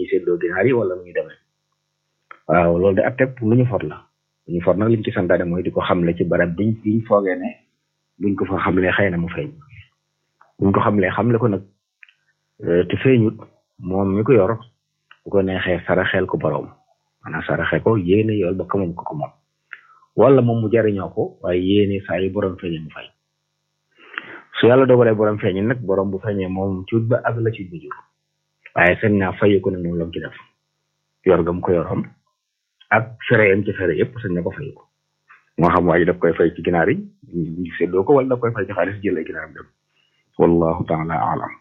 dañuy séddoo ginaar yi wala nu ñu demee waaw loolu de atteb lu ñu for la lu ñu for nag liñ ci santaane mooy di ko xamle ci barab biñ biñ foogee ne buñ ko fa xamlee xëy na mu feeñ buñ ko xamlee xamle ko nag te feeñut moom mi ko yor bu ko neexee saraxeel ko borom maanaam saraxe ko yéene yool ba moom ko ko moom wala moom mu jariñoo ko waaye yéene saa yi borom feeñee mu fay su yàlla dogalee borom feeñee nag borom bu feeñee moom cuut ba ak la ci bu jur waaye sañ naa fay ko ne moom la mu ci def yor gam ko yoroon ak fere yam ci fere yëpp sañ na ko fay ko moo xam waa ji daf koy fay ci ginaar yi ñu séddoo ko wala daf koy fay ci xaalis jël ay ginaar dem wallahu taala alam